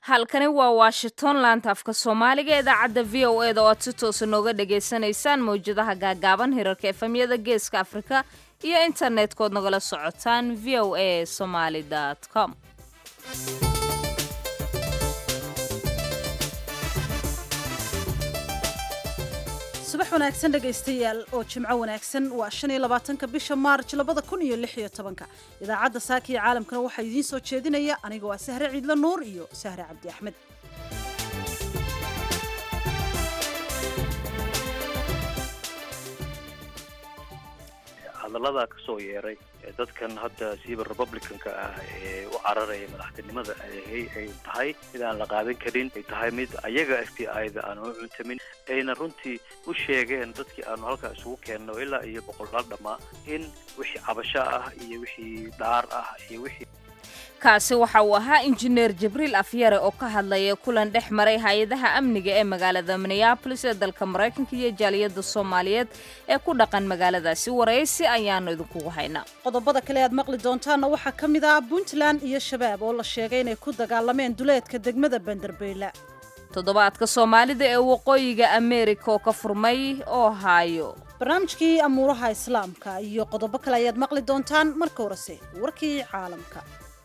halkani waa washington laanta afka soomaaliga idaacadda v o e da oo aad si toosa nooga dhagaysanaysaan mawjadaha gaagaaban hirarka efemyada geeska afrika iyo internet-kood nagala socotaan v o a somaly com subax wanaagsan dhegaystayaal oo jimco wanaagsan waa shan iyo labaatanka bisha maarj labada kun iyo lix iyo tobanka idaacadda saaka iyo caalamkana waxaa idiin soo jeedinaya aniga waa sahre ciidlo nuur iyo sahre cabdi axmed hadallada ka soo yeeray ee dadkan hadda siiba republicanka ah ee u cararaya madaxtinimada ay tahay mid aan la qaadan karin ay tahay mid ayaga f b i-da aan u cuntamin ayna runtii u sheegeen dadkii aanu halkaa isugu keenno ilaa iyo boqolaal dhammaa in wixii cabasho ah iyo wixii dhaar ah iyo wixii kaasi waxa uu ahaa injineer jibriil afyare oo ka hadlaya kulan dhex maray hay-adaha amniga ee magaalada minneabolis ee dalka maraykanka iyo jaaliyadda soomaaliyeed ee ku dhaqan magaaladaasi waraysi ayaanu idinkugu haynaa qodobada kale aad maqli doontaanna waxaa ka mid ah puntland iyo shabaab oo la sheegay inay ku dagaalameen duleedka degmada banderbeyla toddobaadka soomaalida ee waqooyiga ameerika oo ka furmay oo haayo barnaamijkii amuuraha islaamka iyo qodobo kale ayaad maqli doontaan marka horese warkii caalamka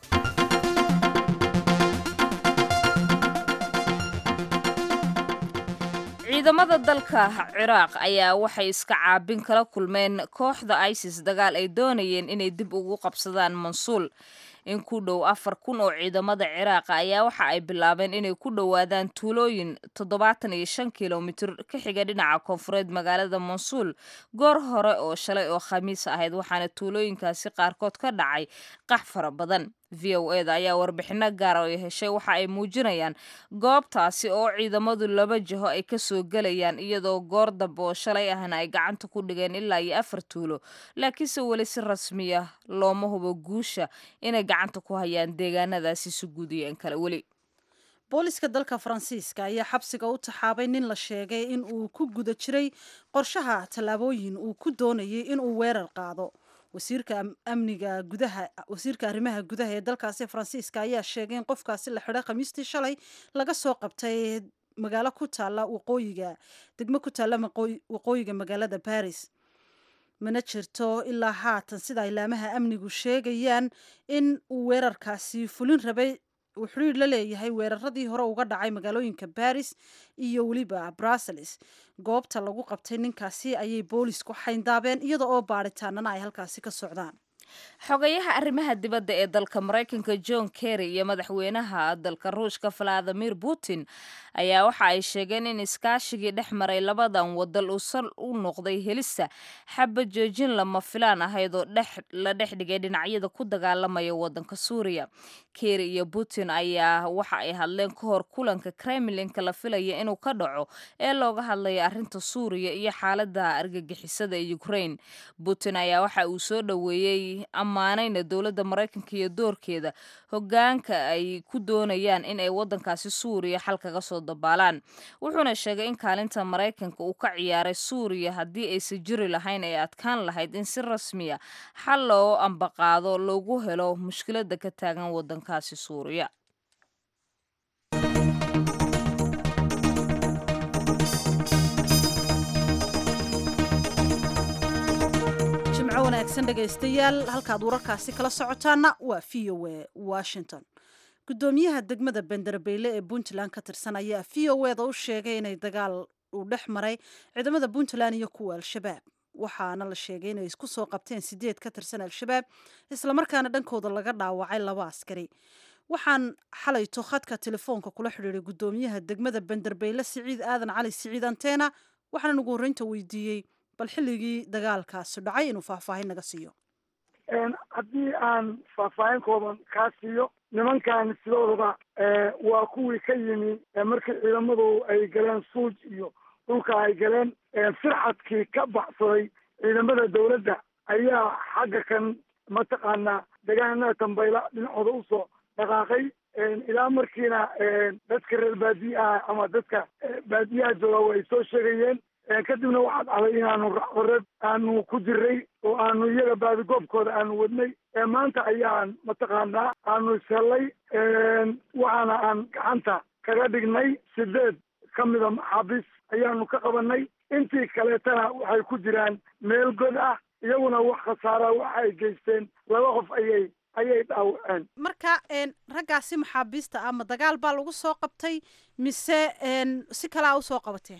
ciidamada dalka ciraaq ayaa waxay iska caabin kala kulmeen kooxda isis dagaal ay doonayeen inay dib ugu qabsadaan mansuul in ku dhow afar kun oo ciidamada ciraaqa ayaa waxa ay bilaabeen inay ku dhowaadaan tuulooyin toddobaatan iyo shan kilomitir ka xiga dhinaca koonfureed magaalada mansuul goor hore oo shalay oo khamiis ahayd waxaana tuulooyinkaasi qaarkood ka dhacay qax fara badan v o e da ayaa warbixino gaara oo heshay waxa ay muujinayaan goobtaasi oo ciidamadu laba jiho ay kasoo gelayaan iyadoo goor dambe oo shalay ahna ay gacanta ku dhigeen ilaa iyo afar tuulo laakiinse weli si rasmiya looma hubo guusha inay gacanta ku hayaan deegaanadaasi si guudiyeen kale weli booliska dalka faransiiska ayaa xabsiga u taxaabay nin la sheegay in uu ku guda jiray qorshaha tallaabooyin uu ku doonayay inuu weerar qaado wasiirka amniga gudaha wasiirka arrimaha gudaha ee dalkaasi faransiiska ayaa sheegay in qofkaasi la xidhay khamiistii shalay laga soo qabtay magaalo ku taalla waqooyiga degmo ku taalla waqooyiga magaalada baris mana jirto ilaa haatan sida ilaamaha amnigu sheegayaan in uu weerarkaasi fulin rabay uu xidhiir la leeyahay weeraradii hore uga dhacay magaalooyinka baris iyo weliba brussels goobta lagu qabtay ninkaasi ayay boolisku xayndaabeen iyada oo baadhitaanana ay halkaasi ka socdaan xogayaha arrimaha dibadda ee dalka maraykanka john kerry iyo madaxweynaha dalka ruushka valadimir putin ayaa waxa ay sheegeen in iskaashigii dhex maray labadan wadal uu sal u noqday helista xaba joojin lama filaan ahayd oo la dhex dhigay dhinacyada ku dagaalamaya wadanka suuriya kerry iyo putin ayaa waxa ay hadleen ka hor kulanka kremlinka la filaya inuu ka dhaco ee looga hadlaya arrinta suuriya iyo xaalada argagixisada ee ukraine putin ayaa waxa uu soo dhoweeyey ammaanayna dowladda maraykanka iyo doorkeeda hogaanka ay ku doonayaan in ay wadankaasi suuriya xal kaga soo dabaalaan wuxuuna sheegay in kaalinta maraykanka uu ka ciyaaray suuriya haddii aysan jiri lahayn ay adkaan lahayd in si rasmiya xal loo ambaqaado loogu helo mushkilada ka taagan wadankaasi suuriya wanaagsan dhegaystayaal halkaad wararkaasi kala socotaana waa v o e washington guddoomiyaha degmada benderbeyle ee puntland ka tirsan ayaa v o e da u sheegay inay dagaal uu dhex maray ciidamada puntland iyo kuwa al-shabaab waxaana la sheegay inay isku soo qabteen sideed ka tirsan al-shabaab islamarkaana dhankooda laga dhaawacay laba askari waxaan xalayto khadka telefoonka kula xidhiiray guddoomiyaha degmada benderbeyle siciid aadan cali siciid anteena waxaana ugu horreynta weydiiyey bal xilligii dagaalkaasi dhacay inuu faahfaahin naga siiyo haddii aan faahfaahin kooban kaa siiyo nimankan sidooduba waa kuwii ka yimi markii ciidamadu ay galeen suuj iyo dhulka ay galeen firxadkii ka baxsaday ciidamada dawladda ayaa xagga kan mataqaanaa degaanada tambayla dhinacooda usoo dhaqaaqay ilaa markiina dadka reer baadiyaha ama dadka baadiyaha jooga way soo sheegayeen kadibna waxaa dhacday inaanu racdareed aanu ku jiray oo aanu iyaga baadigoobkooda aanu wadnay maanta ayaan mataqaanaa aanu ishellay waxaana aan gacanta kaga dhignay sideed ka mida maxaabiis ayaanu ka qabanay intii kaleetana waxay ku jiraan meel god ah iyaguna wax khasaara waxa ay geysteen laba qof ayay ayay dhaawaceen marka raggaasi maxaabiista ah ma dagaal baa lagu soo qabtay mise si kalea usoo qabateen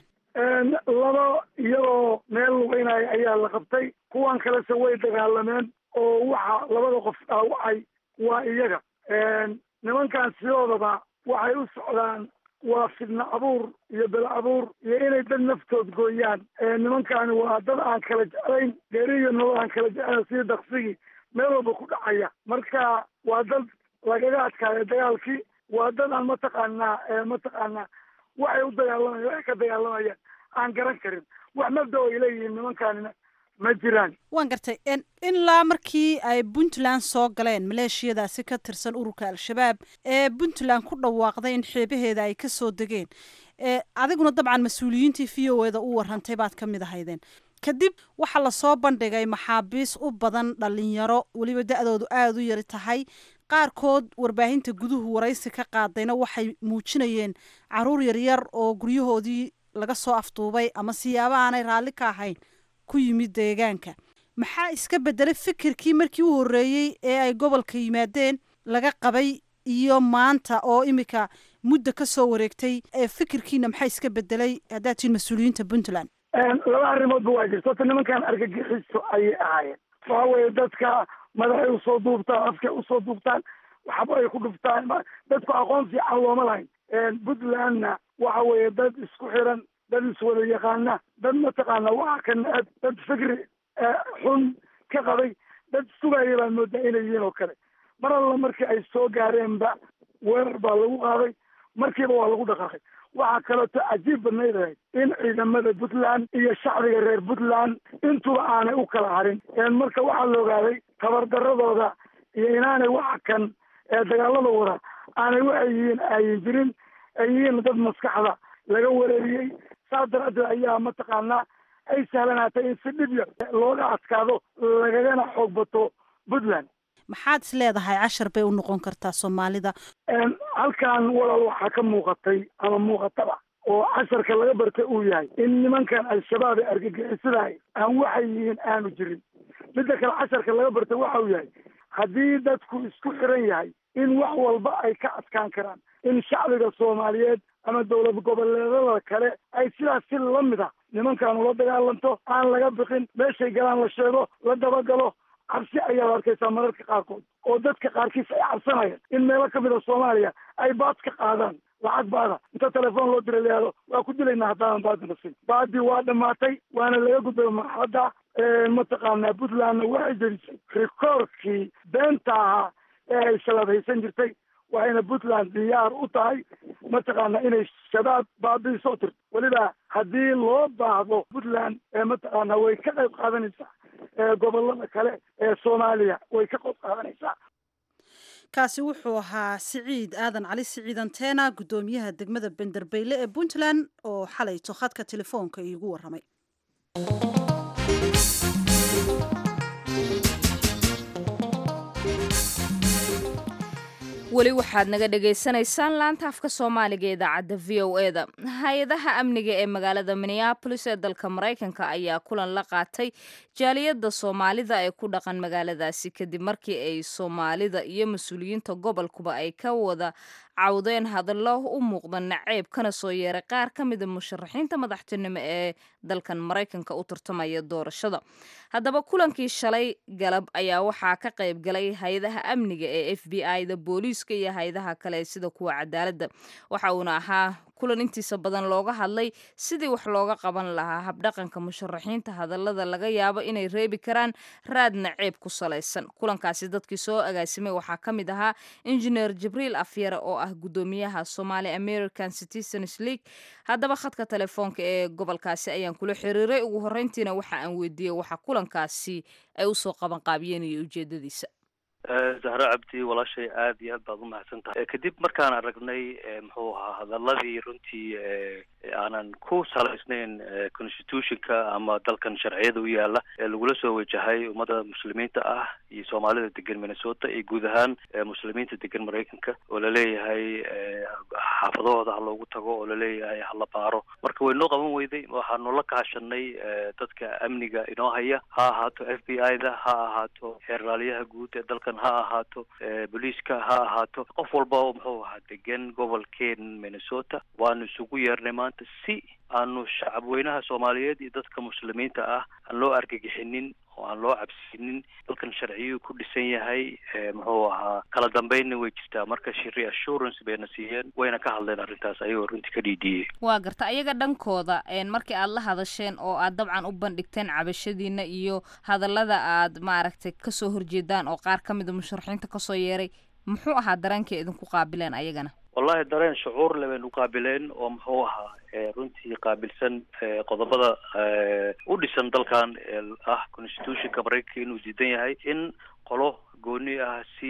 laba iyagoo meel lugeynaya ayaa la qabtay kuwan kalese way dagaalameen oo waxa labada qof dhaawacay waa iyaga nimankan sidoodaba waxay u socdaan waa fidna abuur iyo bel abuur iyo inay dad naftood gooyaan nimankani waa dad aan kala jeclayn geeri iyo nolol aan kala jeclayn sidii daksigii meel walba ku dhacaya marka waa dad lagaga adkaayo dagaalkii waa dad aan mataqaanaa mataqaanaa waxay u dagaalamayaan waxay ka dagaalamayaan aan garan karin wax mabda ay leeyihiin nimankanina ma jiraan waan gartay ilaa markii ay puntland soo galeen maleeshiyadaasi ka tirsan ururka al-shabaab ee puntland ku dhawaaqday in xeebaheeda ay ka soo degeen adiguna dabcan mas-uuliyiintii v o eda u warrantay baad ka mid ahaydeen kadib waxaa lasoo bandhigay maxaabiis u badan dhalinyaro weliba da-doodu aada u yari tahay qaarkood warbaahinta guduhu waraysi ka qaadayna waxay muujinayeen caruur yaryar oo guryahoodii laga soo afduubay ama siyaaba aanay raalli ka ahayn ku yimid deegaanka maxaa iska bedelay fikirkii markii u horreeyey ee ay gobolka yimaadeen laga qabay iyo maanta oo imika muddo ka soo wareegtay ee fikirkiina maxaa iska bedelay haddaad tihiin mas-uuliyiinta puntland laba arrimoodba waa jirta horta nimankan argagixiso ayay ahaayeen waxa weeye dadka madaxay usoo duubtaan afkay usoo duubtaan waxba ay ku dhuftaan dadku aqoon fiican looma lahayn puntlandna waxa weeye dad isku xiran dad iswada yaqaana dad mataqaana waxa ka neceb dad fikri xun ka qabay dad sugaya baan moodaa inay yihiin oo kale mar alla markii ay soo gaareenba weerar baa lagu qaaday markiiba waa lagu dhaqaaqay waxaa kaleeto cajiib badnayd ahayd in ciidamada puntland iyo shacbiga reer puntland intuba aanay u kala harin marka waxaa la ogaaday tabardaradooda iyo inaanay waxa kan dagaalada wada aanay waxay yihiin ayin jirin ay yihiin dad maskaxda laga wareeriyey saas daraaddeed ayaa mataqaanaa ay sahlanaatay in si dhib yar looga adkaado lagagana xoog bato puntland maxaad is leedahay cashar bay u noqon kartaa soomaalida halkan walaal waxaa ka muuqatay ama muuqataba oo casharka laga bartay uu yahay in nimankan al-shabaab ee argagixisadahay aan waxay yihiin aanu jirin midda kale casharka laga bartay waxa uu yahay haddii dadku isku xiran yahay in wax walba ay ka adkaan karaan in shacbiga soomaaliyeed ama dowlad goboleedada kale ay sidaas si lamid a nimankan ula dagaalanto aan laga biqin meeshay galaan la sheego la dabagalo cabsi ayaad arkaysaa mararka qaarkood oo dadka qaarkiis ay cabsanayaan in meelo kamid a soomaaliya ay baad ka qaadaan lacag baada inta telefoon loo dira layaado waa ku dilaynaa haddaanan baadi nasin baadii waa dhamaatay waana laga gudbay marxaladda mataqaanaa puntlandna waxay jerisay rikoorkii beenta ahaa ee ay shabaab haysan jirtay waxayna puntland diyaar u tahay mataqaana inay shabaab baabiisoo tirto weliba haddii loo baahdo puntland mataqaana way ka qayb qaadanaysaa gobolada kale ee soomaaliya way ka qayb qaadanaysaa kaasi wuxuu ahaa siciid aadan cali siciid anteena guddoomiyaha degmada benderbeyle ee puntland oo xalayto khadka telefoonka iigu warramay weli waxaad naga dhagaysanaysaan laanta afka soomaaliga idaacadda v o e da hay-adaha amniga ee magaalada minneabolis ee dalka maraykanka ayaa kulan la qaatay jaaliyadda soomaalida ee ku dhaqan magaaladaasi kadib markii ay soomaalida iyo mas-uuliyiinta gobolkuba ay ka wada cawdeen hadallo u muuqda naceeb kana soo yeeray qaar ka mida musharaxiinta madaxtinimo ee dalkan maraykanka u tartamaya doorashada haddaba kulankii shalay galab ayaa waxaa ka qayb galay hay-adaha amniga ee f b i da booliiska iyo hay-adaha kale sida kuwa cadaaladda waxa uuna ahaa kulan intiisa badan looga hadlay sidii wax looga qaban lahaa habdhaqanka musharaxiinta hadallada laga yaabo inay reebi karaan raad naceeb ku salaysan kulankaasi dadkii soo agaasimay waxaa ka mid ahaa injineer jibriil afyare oo ah guddoomiyaha somali american citizens league haddaba khadka telefoonka ee gobolkaasi ayaan kula xiriiray ugu horreyntiina waxa aan weydiiyey waxa kulankaasi ay usoo qabanqaabiyeen iyo ujeedadiisa zahra cabdi walaashay aada iyo aad baad umahadsan tahay kadib markaan aragnay muxuu ahaa hadaladii runtii aanan ku salaysnayn constitutionka ama dalkan sharciyada u yaala ee lagula soo wajahay ummadda muslimiinta ah iyo soomaalida degan minnesota iyo guud ahaan muslimiinta degan maraykanka oo laleeyahay xaafadahooda ha loogu tago oo laleeyahay hala baaro marka way noo qaban weyday waxaanu la kaashanay dadka amniga inoo haya ha ahaato f b i da ha ahaato xeerlaaliyaha guud ee dalkan ha ahaato booliiska ha ahaato qof walba muxuu ahaa degan gobolkeen minnesota waanu isugu yeernay maanta si aanu shacabweynaha soomaaliyeed iyo dadka muslimiinta ah aan loo argagixinin oo aan loo cabsinin dalkan sharciyuu ku dhisan yahay muxuu ahaa kala dambeynna way jirtaa marka reassurance bayna siiyeen wayna ka hadleen arrintaas ayagoo runtii ka dhiidhiyey waa garta ayaga dhankooda markii aad la hadasheen oo aad dabcan u bandhigteen cabashadiina iyo hadallada aad maaragtay kasoo horjeedaan oo qaar ka mida musharaxiinta kasoo yeeray muxuu ahaa dareenkay idinku qaabileen ayagana wallahi dareen shucuur le baynu qaabileen oo muxuu ahaa runtii qaabilsan qodobada u dhisan dalkan ah constitutionka maraykanka inuu diidan yahay in qolo gooni ah si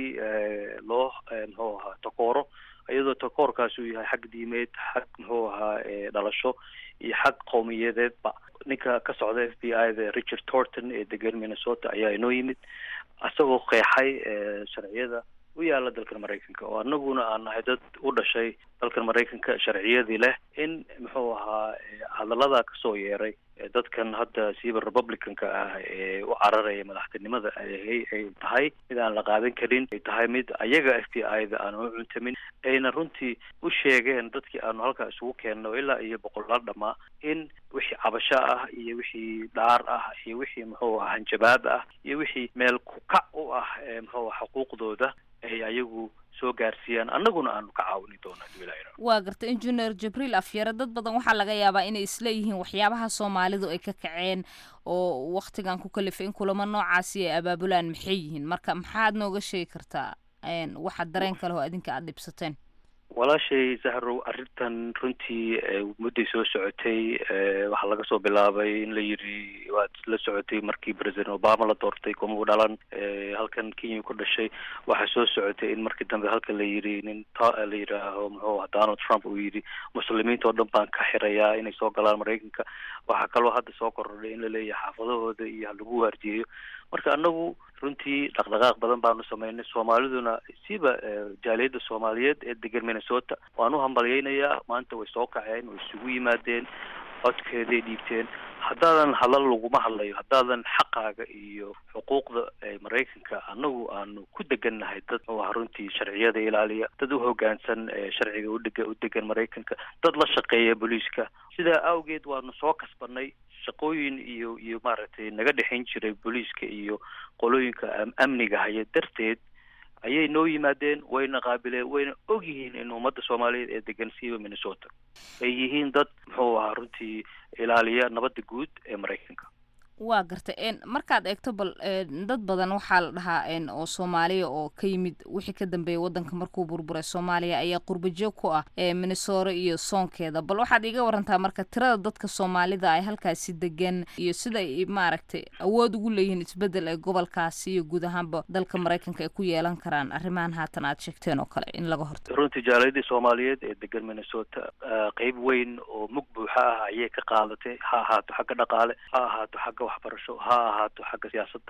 loo muxuu ahaa takooro iyadoo takoorkaas uu yahay xag diimeed xag muxuu ahaa dhalasho iyo xag qowmiyadeedba ninka ka socda f b i da richard torton ee degan minnesota ayaa inoo yimid isagoo qeexay sharciyada u yaala dalkan maraykanka oo anaguna aan nahay dad u dhashay dalkan maraykanka sharciyadii leh in muxuu ahaa hadallada kasoo yeeray dadkan hadda siiba republicanka ah ee u cararaya madaxtinimada ay tahay mid aan la qaadan karin ay tahay mid ayaga f b i da aan u cuntamin ayna runtii u sheegeen dadkii aanu halkaa isugu keenno ilaa iyo boqolaal dhamaa in wixii cabasho ah iyo wixii dhaar ah iyo wixii muxuu aha hanjabaad ah iyo wixii meel ku kac u ah muxuu aha xuquuqdooda ay ayagu soo gaarsiiyaan annaguna aanu ka caawini doona waa garta engineer jibriil afyare dad badan waxaa laga yaabaa inay isleeyihiin waxyaabaha soomaalidu ay ka kaceen oo waktigan ku kalifay in kulamo noocaasi ay abaabulaan maxay yihiin marka maxaad nooga sheegi kartaa waxa dareen kale oo adinka aada dhibsateen walaashay zahrow arrintan runtii mudday soo socotay waxaa laga soo bilaabay in la yidhi waad la socotay markii president obama la doortay kuma u dhalan halkan kenya ku dhashay waxaa soo socotay in markii dambe halkan la yidhi nin la yidhaaho muxuu aha donald trump uu yidhi muslimiinta oo dhan baan ka xirayaa inay soo galaan maraykanka waxaa kaloo hadda soo kordhay in la leeyahay xaafadahooda iyo halagu waardiyeyo marka anagu runtii dhaqdhaqaaq badan baanu sameynay soomaaliduna siba jaaliyadda soomaaliyeed ee degan minnesota waan u hambalyeynayaa maanta way soo kaceen way isugu yimaadeen codkeeday dhiibteen haddaadan hadal laguma hadlayo haddaadan xaqaaga iyo xuquuqda maraykanka annagu aanu ku degannahay dad muxuu aha runtii sharciyada ilaaliya dad u hoggaansan sharciga udheg u degan maraykanka dad la shaqeeya booliiska sidaa awgeed waanu soo kasbanay shaqooyin iyo iyo maaragtay naga dhexayn jiray booliiska iyo qolooyinka amniga haya darteed ayay noo yimaadeen wayna qaabileen wayna og yihiin in ummadda soomaaliyeed ee degan siiba minnesota ay yihiin dad muxuu ahaa runtii ilaaliya nabadda guud ee maraykanka waa gartay markaad eegto bal dad badan waxaa la dhahaa oo soomaaliya oo ka yimid wixii ka dambeeyay wadanka markuu burburay soomaaliya ayaa qurbajoog ku ah minnesota iyo soonkeeda bal waxaad iiga warantaa marka tirada dadka soomaalida ay halkaasi degan iyo sida ay maaragtay awood ugu leeyihiin isbedel ee gobolkaasi iyo guud ahaanba dalka maraykanka ay ku yeelan karaan arrimahan haatan aad sheegteen oo kale in laga hortago runtii jaaliyadii soomaaliyeed ee degan minnesota qeyb weyn oo mug buuxa ah ayay ka qaadatay ha ahaato xagga dhaqaale ha ahaato xagga waxbarasho ha ahaato xagga siyaasadda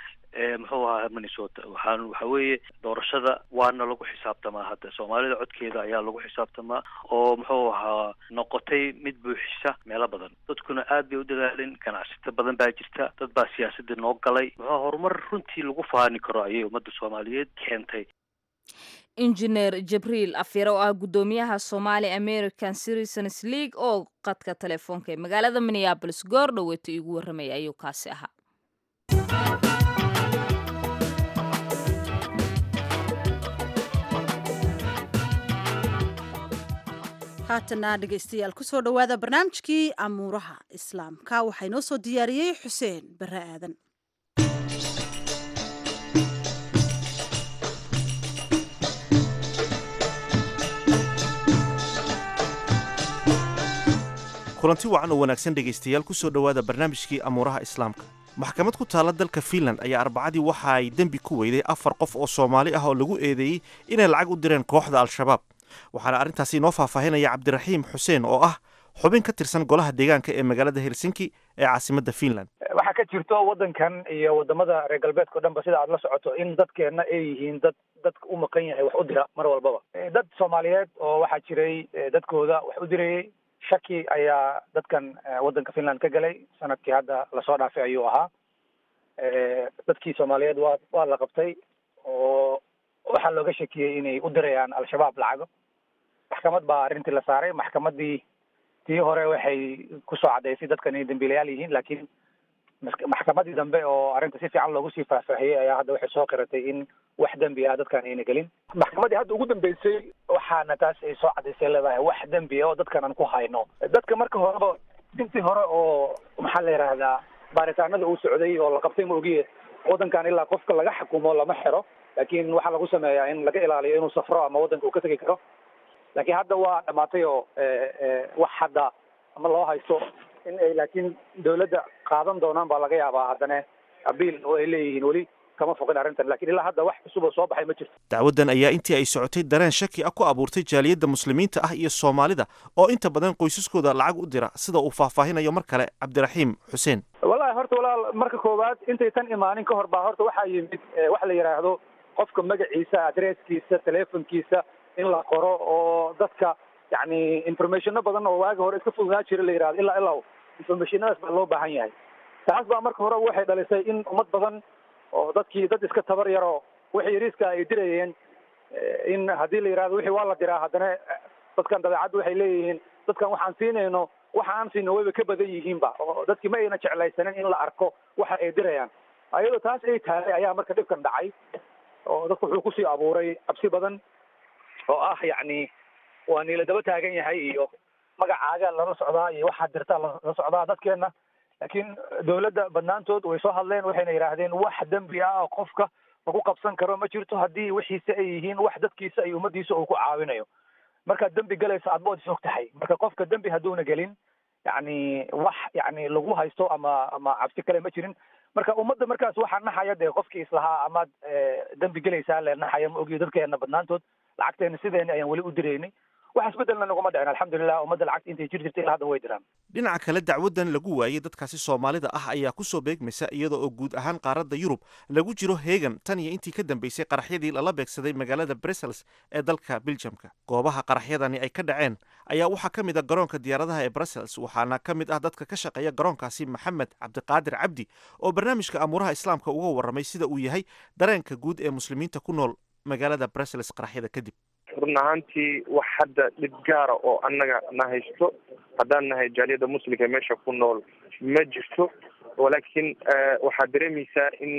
muxuu ahaa minnesota waxaan waxa weeye doorashada waana lagu xisaabtamaa hadda soomaalida codkeeda ayaa lagu xisaabtamaa oo muxuu ahaa noqotay mid buuxisa meelo badan dadkuna aad bay u dadaalin ganacsata badan baa jirta dad baa siyaasadda noo galay muxuu horumar runtii lagu faani karo ayay ummadda soomaaliyeed keentay injineer jibriil afyare oo ah guddoomiyaha somali american citizens league oo qadka telefoonka ee magaalada minneabolis goor dhoweeta iigu warramaya ayuu kaasi ahaa haatana dhegaystayaal kusoo dhowaada barnaamijkii amuuraha islaamka waxaa inoo soo diyaariyey xuseen bare aadan kulanti wacan oo wanaagsan dhegaystayaal ku soo dhowaada barnaamijkii amuuraha islaamka maxkamad ku taalla dalka fiinland ayaa arbacadii waxa ay dembi ku weyday afar qof oo soomaali ah oo lagu eedeeyey inay lacag u direen kooxda al-shabaab waxaana arrintaasi inoo faahfaahinaya cabdiraxiim xuseen oo ah xubin ka tirsan golaha deegaanka ee magaalada helsinki ee caasimadda finland waxaa ka jirto waddankan iyo wadamada reer galbeedka o dhan ba sida aad la socoto in dadkeenna ay yihiin dad dadka u maqan yahay wax u dira mar walbaba dad soomaaliyeed oo waxaa jiray dadkooda wax u dirayay shaki ayaa dadkan waddanka finland ka galay sanadkii hadda lasoo dhaafay ayuu ahaa dadkii soomaaliyeed waa waa la qabtay oo waxaa looga shakiyey inay u dirayaan al-shabaab lacago maxkamad baa arrintii la saaray maxkamaddii tii hore waxay kusoo caddaysay dadkan inay dambiilayaal yihiin laakiin maxkamadii dambe oo arrinta si fiican loogu sii faahfaahiyey ayaa hadda waxay soo qiratay in wax dembi ah dadkan ayna gelin maxkamaddii hadda ugu dambeysay waxaana taas ay soo caddaysay leedahay wax dembi ah oo dadkan aan ku hayno dadka marka horeba intii hore oo maxaa la yidhaahdaa baaritaanada uu socday oo la qabtay ma ogiye waddankan ilaa qofka laga xukumo lama xiro laakiin waxaa lagu sameeyaa in laga ilaaliyo inuu safro ama waddanka uu ka tegi karo laakiin hadda waa dhamaatay oo wax hadda ama loo haysto in ay laakiin dawladda qaadan doonaan baa laga yaabaa haddana abiil oo ay leeyihiin weli kama foqin arrintan lakin ilaa hadda wax cusub oo soo baxay ma jirto dacwaddan ayaa intii ay socotay dareen shaki ah ku abuurtay jaaliyadda muslimiinta ah iyo soomaalida oo inta badan qoysaskooda lacag u dira sida uu faahfaahinayo mar kale cabdiraxiim xuseen wallahi horta walaal marka koowaad intay tan imaanin ka hor baa horta waxaa yimid waxa la yidhaahdo qofka magaciisa adresskiisa telefonkiisa in la qoro oo dadka yani informationo badan oo waagi hore iska fududaa jira la yidhahdo ilaa ilaa informationadaas baa loo baahan yahay taas baa marka hore waxay dhalisay in ummad badan oo dadkii dad iska tabar yaroo wixii yariiska ay dirayeen in haddii la yidhahdo wixii waa la diraa haddana dadkan dabeecadda waxay leeyihiin dadkan waxaan siinayno waxa aan siino wayba ka badan yihiinba oo dadkii ma ayna jeclaysanin in la arko waxa ay dirayaan ayadoo taas ay tahay ayaa marka dhibkan dhacay oo dadku wuxuu kusii abuuray cabsi badan oo ah yacni waa niila daba taagan yahay iyo magacaaga lala socdaa iyo waxaad dirtaa lala socdaa dadkeena laakiin dawladda badnaantood way soo hadleen waxayna yidhaahdeen wax dembi ah oo qofka lagu qabsan karo ma jirto haddii wixiisa ay yihiin wax dadkiisa iyo ummadiisa uu ku caawinayo markaad dembi galaysa aad bood is og tahay marka qofka dembi hadduuna gelin yacni wax yacni lagu haysto ama ama cabsi kale ma jirin marka ummadda markaas waxaa naxaya dee qofkii islahaa amaad dembi gelaysaa le naxaya ma ogiyo dadkeena badnaantood lacagteena sideena ayaan weli u diraynay wax isbedelna naguma dhicin alxamdulilah ummadda lacagta intay jir jirta ilaa hadda way diraan dhinaca kale dacwaddan lagu waayey dadkaasi soomaalida ah ayaa kusoo beegmaysa iyada oo guud ahaan qaaradda yurub lagu jiro heegan tan iyo intii ka dambeysay qaraxyadii lala beegsaday magaalada brussels ee dalka biljamka goobaha qaraxyadani ay ka dhaceen ayaa waxaa ka mid a garoonka diyaaradaha ee brussels waxaana ka mid ah dadka ka shaqeeya garoonkaasi maxamed cabdiqaadir cabdi oo barnaamijka amuuraha islaamka uga warramay sida uu yahay dareenka guud ee muslimiinta ku nool magaalada brussels qaraxyada kadib run ahaantii wax hadda dhib gaara oo annaga na haysto haddaan nahay jaaliyadda muslimka meesha ku nool ma jirto walaakiin waxaad dareemaysaa in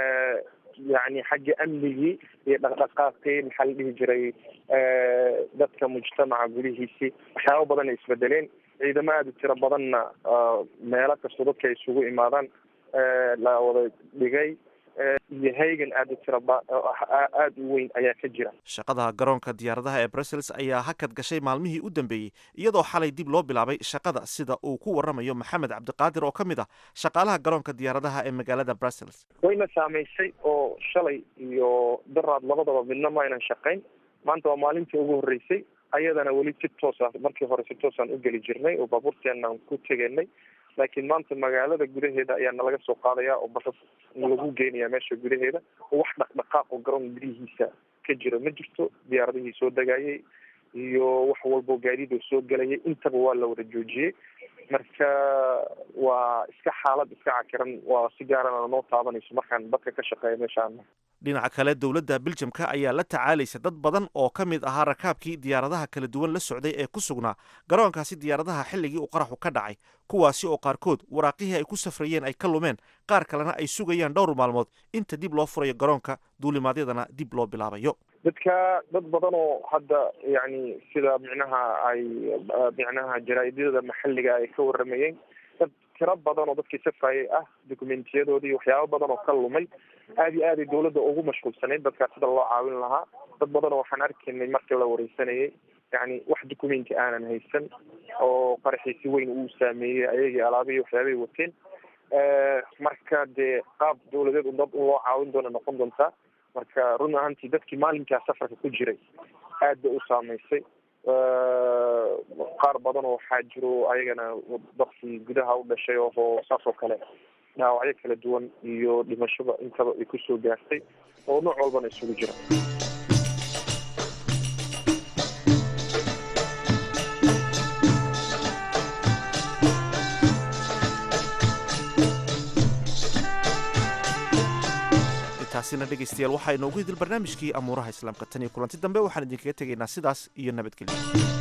yani xagga amnigii iyo dhaqdhaqaaqii maxaa la dhihi jiray dadka mujtamaca gudihiisii waxyaaba badan ay isbedeleen ciidamo aada u tiro badanna meelo kastoo dadka ay isugu imaadaan la wada dhigay iyo haygan aada u tira aada u weyn ayaa ka jira shaqada garoonka diyaaradaha ee brussels ayaa hakad gashay maalmihii u dambeeyey iyadoo xalay dib loo bilaabay shaqada sida uu ku warramayo maxamed cabdiqaadir oo ka mid ah shaqaalaha garoonka diyaaradaha ee magaalada brussels wayna saamaysay oo shalay iyo daraad labadaba midna ma aynan shaqayn maanta waa maalintii ugu horreysay ayadana weli si toosa markii hore si toosaan u geli jirnay oo baabuurteenaan ku teganay laakiin maanta magaalada gudaheeda ayaa nalaga soo qaadaya oo basas lagu geenaya meesha gudaheeda oo wax dhaqdhaqaaq oo garoon gudihiisa ka jiro ma jirto diyaaradihii soo degayay iyo wax walbo gaadiidoo soo gelayay intaba waa la wada joojiyey marka waa iska xaalad iska cakiran waa si gaarana noo taabanayso markaan dadka ka shaqeeya meeshaan dhinaca kale dowladda biljamka ayaa la tacaalaysa dad badan oo ka mid ahaa rakaabkii diyaaradaha kala duwan la socday ee ku sugnaa garoonkaasi diyaaradaha xilligii uu qaraxu ka dhacay kuwaasi oo qaarkood waraaqihii ay ku safrayeen ay ka lumeen qaar kalena ay sugayaan dhowr maalmood inta dib loo furayo garoonka duulimaadyadana dib loo bilaabayo dadka dad badan oo hadda yani sida micnaha ay micnaha jaraa'idyada maxalliga ay ka waramayeen dad tiro badan oo dadkii safayay ah dokumentiyadoodii waxyaabo badan oo ka lumay aada iyo aaday dawladda ugu mashquulsanayd dadkaas sida loo caawin lahaa dad badan oo waxaan arkaynay markii la wareysanayay yani wax documenti aanan haysan oo qaraxii si weyn uu saameeyey ayagii alaabihii waxyaabay wateen marka dee qaab dawladeed un dad un loo caawin doona noqon doontaa marka run ahaantii dadkii maalinkaa safarka ku jiray aad bay u saameysay qaar badan oo waxaa jiro ayagana dadkii gudaha u dhashay oo saas oo kale dhaawacyo kala duwan iyo dhimashada intaba ay kusoo gaartay oo nooc walbana isugu jira taasina dhegaystayaal waxaa inoogu hidil barnaamijkii amuuraha islaamka tan iyo kulanti dambe waxaan idinkaga tegaynaa sidaas iyo nabadgelyo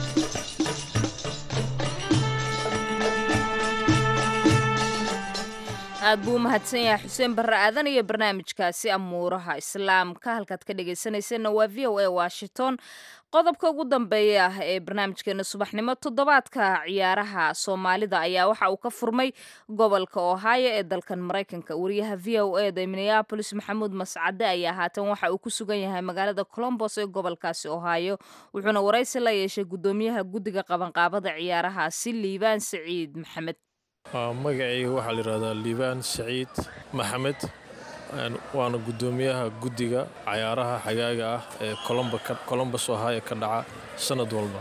aad buu u mahadsan yahay xuseen barre aadan iyo barnaamijkaasi amuuraha islaamka halkaad ka dhegaysanaysanna waa v o a washington qodobka ugu dambeeya ah ee barnaamijkeena subaxnimo toddobaadka ciyaaraha soomaalida ayaa waxa uu ka furmay gobolka ohio ee dalkan maraykanka wariyaha v o e da minneabolis maxamuud mascade ayaa haatan waxa uu ku sugan yahay magaalada colombos ee gobolkaasi ohio wuxuuna waraysi la yeeshay guddoomiyaha guddiga qabanqaabada ciyaarahaasi liibaan saciid maxamed magacayga waxaa la yidhahdaa liibaan saciid maxamed waana guddoomiyaha guddiga cayaaraha xagaaga ah ee colombos ohio ka dhaca sanad walba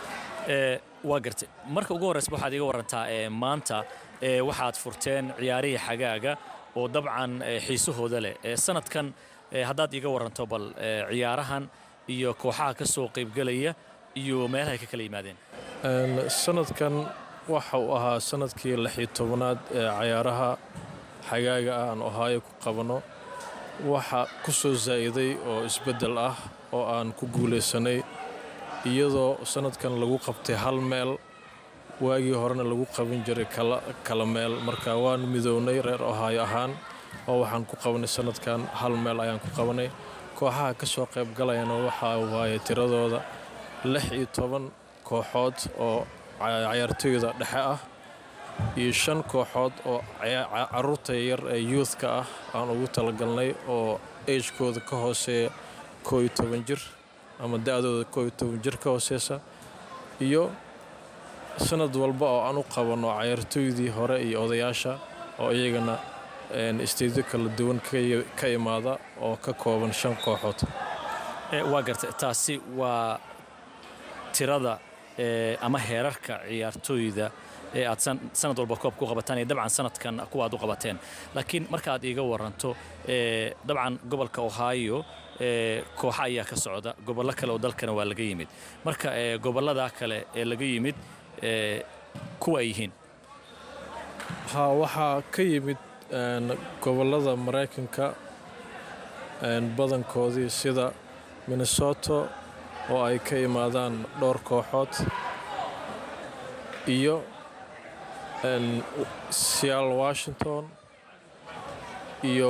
waa gartay marka ugu horreysa waxaad iga warantaa maanta waxaad furteen ciyaarihii xagaaga oo dabcan xiisahooda leh sanadkan haddaad iga waranto bal ciyaarahan iyo kooxaha ka soo qaybgelaya iyo meelahay ka kala yimaadeen sanadkan waxa uu ahaa sanadkii lixii tobanaad ee cayaaraha xagaaga ah aan ohaayo ku qabanno waxa ku soo saa'iday oo isbeddel ah oo aan ku guulaysanay iyadoo sanadkan lagu qabtay hal meel waagii horena lagu qaban jiray kala meel marka waan midownay reer ohaayo ahaan oo waxaan ku qabanay sanadkan hal meel ayaan ku qabanay kooxaha ka soo qaybgalayana waxaa waaye tiradooda lix iyo toban kooxood oo cayaartooyda dhexe ah iyo shan kooxood oo caruurta yar ee youthka ah aan ugu talagalnay oo agekooda ka hooseeya koo iyo toban jir ama da-dooda koo iyo toban jir ka hooseysa iyo sanad walba oo aan u qabanno cayaartooydii hore iyo odayaasha oo iyagana isteedyo kala duwan ka imaada oo ka kooban shan kooxood waa gartay taasi waa tirada ama heerarka ciyaartooyda ee aad sanad walba koob ku qabataan iyo dabcan sanadkan kuwa aad u qabateen laakiin marka aad iiga waranto dabcan gobolka ohio kooxa ayaa ka socda gobollo kale oo dalkana waa laga yimid marka gobollada kale ee laga yimid kuwa ay yihiin ha waxaa ka yimid gobollada maraykanka badankoodii sida minnesota oo ay ka imaadaan dhowr kooxood iyo seattle washington iyo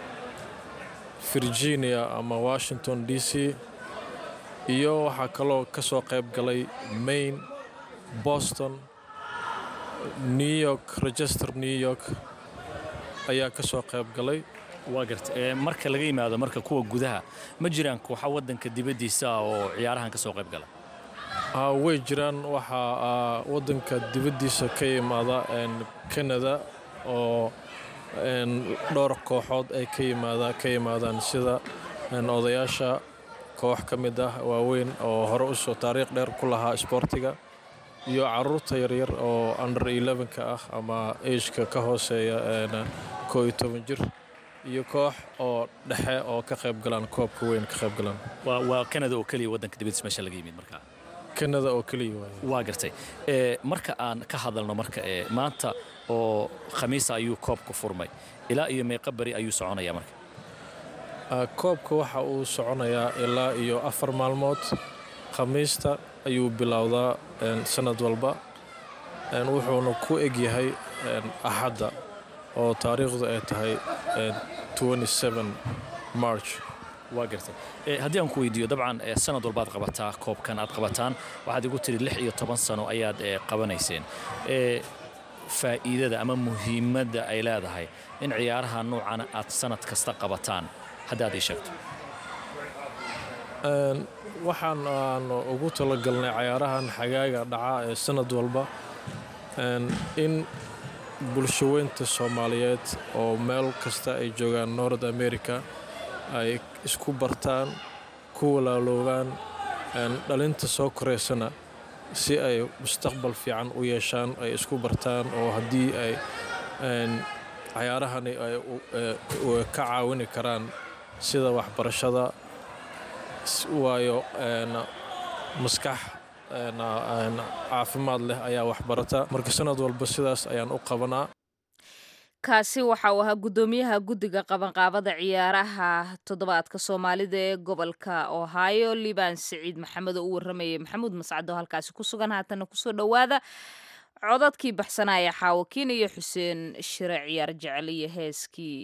virginia ama washington d c iyo waxaa kaloo ka soo qayb galay maine boston new york register new york ayaa ka soo qayb galay waa garta marka laga yimaado marka kuwa gudaha ma jiraan kooxa waddanka dibaddiisa ah oo ciyaarahan ka soo qayb gala way jiraan waxaa waddanka dibaddiisa ka yimaada canada oo dhowr kooxood ay ka yimaadaan sida odayaasha koox ka mid ah waaweyn oo hore usoo taariikh dheer ku lahaa isboortiga iyo caruurta yaryar oo under elevenka ah ama ageka ka hooseeya koo iyo toban jir iyo koox oo dhexe oo ka qayb galaan koobka weyn ka qayb galaan waa canada oo keliya waddanka dibadiisa meesha laga yimid markaa canada oo keliya waay waa gartay marka aan ka hadalno marka maanta oo khamiisa ayuu koobka furmay ilaa iyo meeqa beri ayuu soconaya marka koobka waxa uu soconayaa ilaa iyo afar maalmood khamiista ayuu bilowdaa sanad walba wuxuuna ku egyahay axadda oo taariikhdu ay tahay march waa gartay haddii aan ku weydiiyo dabcan sanad walbaad qabataa koobkan aad qabataan waxaad igu tiri lix iyo toban sano ayaad qabanayseen faa'iidada ama muhiimadda ay leedahay in ciyaaraha noocana aad sanad kasta qabataan haddaad ii sheegto waxaan aan ugu talagalnay cayaarahan xagaaga dhaca ee sanad walba in bulshaweynta soomaaliyeed oo meel kasta ay joogaan nord america ay isku bartaan ku walaaloobaan dhalinta soo koraysana si ay mustaqbal fiican u yeeshaan ay isku bartaan oo haddii ay cayaarahani ay ka caawini karaan sida waxbarashada waayo maskax caafimaad leh ayaa waxbarata marka sanad walba sidaas ayaan u qabanaa kaasi waxa uu ahaa guddoomiyaha guddiga qabanqaabada ciyaaraha toddobaadka soomaalida ee gobolka ohio liban siciid maxamed oo u waramayay maxamuud mascado halkaasi ku sugan haatana kusoo dhowaada codadkii baxsanaya xaawakiin iyo xuseen shire ciyaar jecel iyo heeskii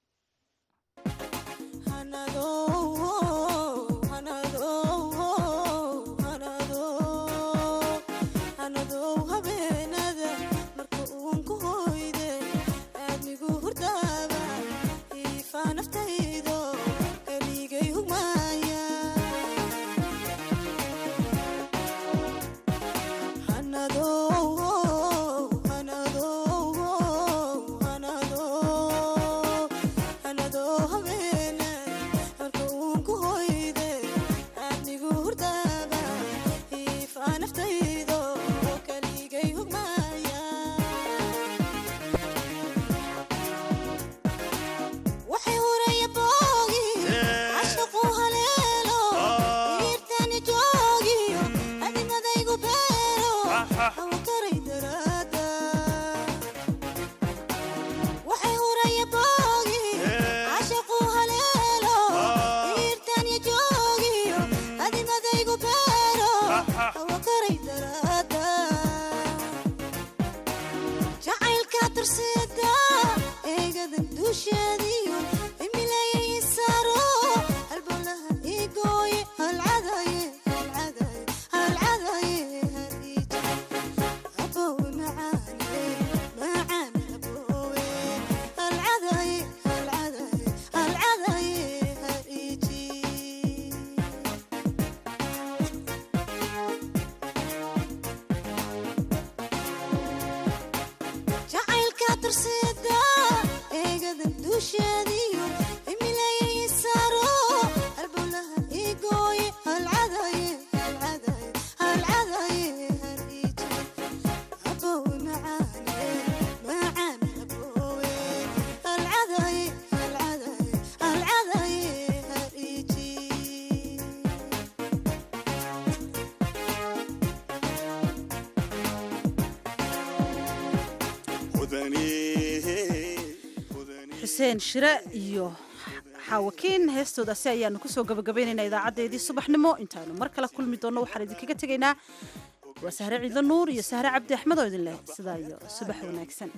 xuseen shire iyo xaawakiin heestoodaasi ayaanu kusoo gabagabaynaynaa idaacadeedii subaxnimo intaanu mar kale kulmi doonno waxaan idinkaga tegaynaa waa sahre ciidlo nuur iyo sahre cabdi axmed oo idin leh sidaa iyo subax wanaagsan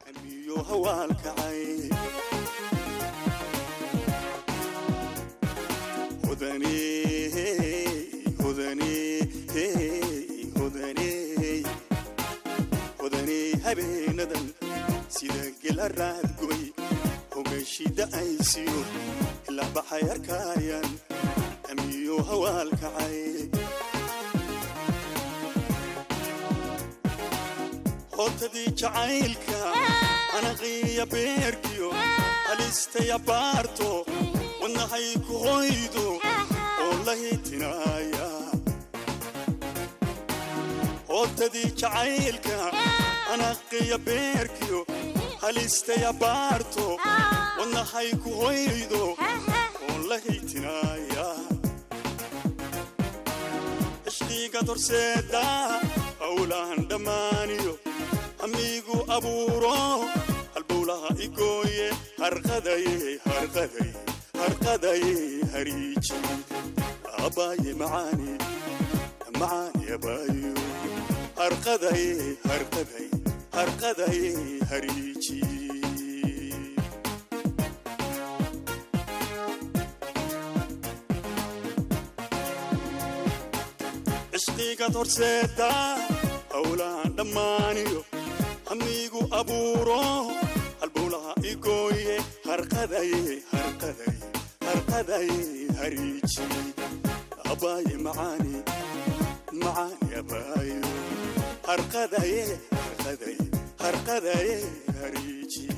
habeenadan sida gela raadgoy hogashida aysiyo ilaa baxay arkaayaan amiyo hawaalkacay hootadii jacaylka anaqiya beerkiyo halistaya baarto wadnahay ku hoydo oo la hitinaaya hootadii jacaylka anaqiya beerkiyo halistaya baarto wadnahay ku hoydo oo la haytinaaya ishqiiga dorseeda howlahan dhammaaniyo amiigu abuuro halbowlaha igooye harqadaye harqadaye harqadaye hariiji abaaye macaani macaani abaayo harqadaye harqadaye harqadaye hariiji cishqiga horseeda howlahan dhammaaniyo amiigu abuuro halbowlaha igooye harqadaye harqadaye harqadaye hariiji abaaye macaani macaani abaayo harqadaye harqadaye harqadaye hariiji